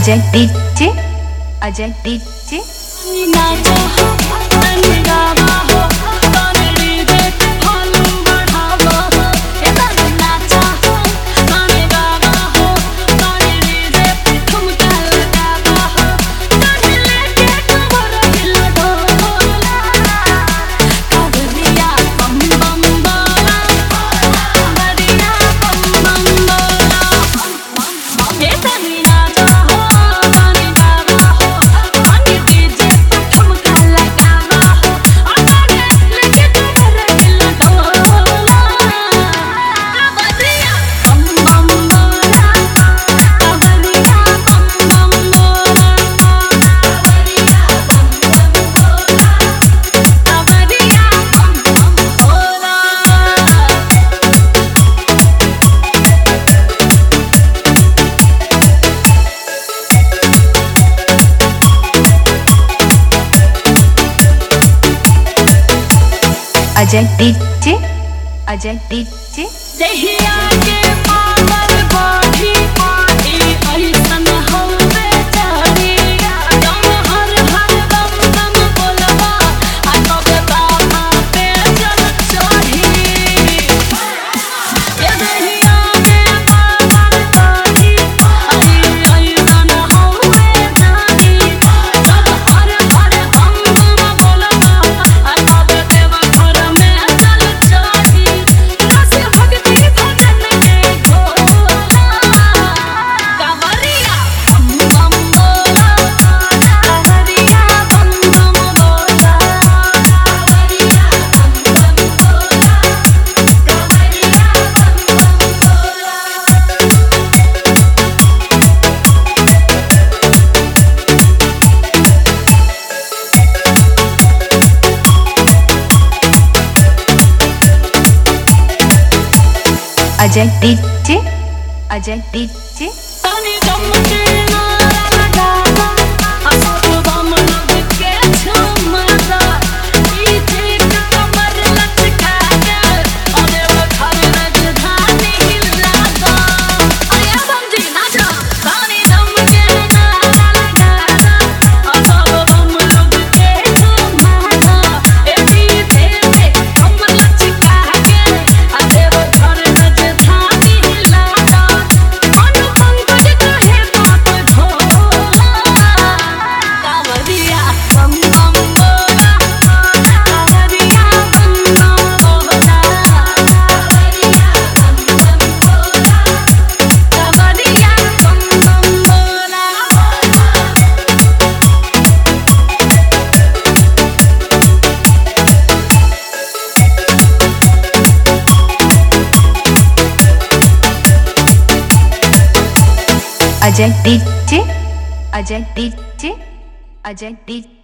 Ajay DJ Ajay DJ नाचो हो तनी गावा हो तनी देख फॉलो बढ़ावा हो ए तनी नाचो हो तनी गावा हो तनी देख ठुमका लगावा हो तनी लेके कमर हिला डोला कावरिया बम बम बोला कावरिया बम बम बोला ए तनी नाचो हो तनी गावा हो तनी डीजे पे ठुमका लगावा हो आ तनी लेके कमर हिला डोला कावरिया बम बम बोला कावरिया बम बम बोला कावरिया बम बम बोला कावरिया बम बम बोला अजय डीजे अजय डीजे जहिया के पावर बाढ़ी पाटी ऐसन हवे चारी दम हर हर दम दम बोलबा आ तबे बाबा पे जल चढ़ी ये जहिया के पावर बाढ़ी पाटी ऐसन हवे चारी दम हर हर दम दम बोलबा आ तबे देवा घर में जल चढ़ी रस भक्ति भजन के घोला कावरिया बम बम बोला कावरिया बम बम बोला कावरिया बम बम बोला कावरिया बम बम बोला अजय डीजे अजय डीजे तनी गमके नारा लगावा असर बम लग के झुमता पीछे कमर लचका के अरे वो घर राजधानी हिलाता अरे समझी नाचा तनी गमके नारा लगावा असर बम लग के झुमता ए पीछे से कमर लचका के अरे वो घर राजधानी हिलाता मन पंकज कहे बात भोला कावरिया बम बम बोला कावरिया बम बम बोला कावरिया बम बम बोला कावरिया बम बम बोला Ajay DJ Ajay DJ Ajay DJ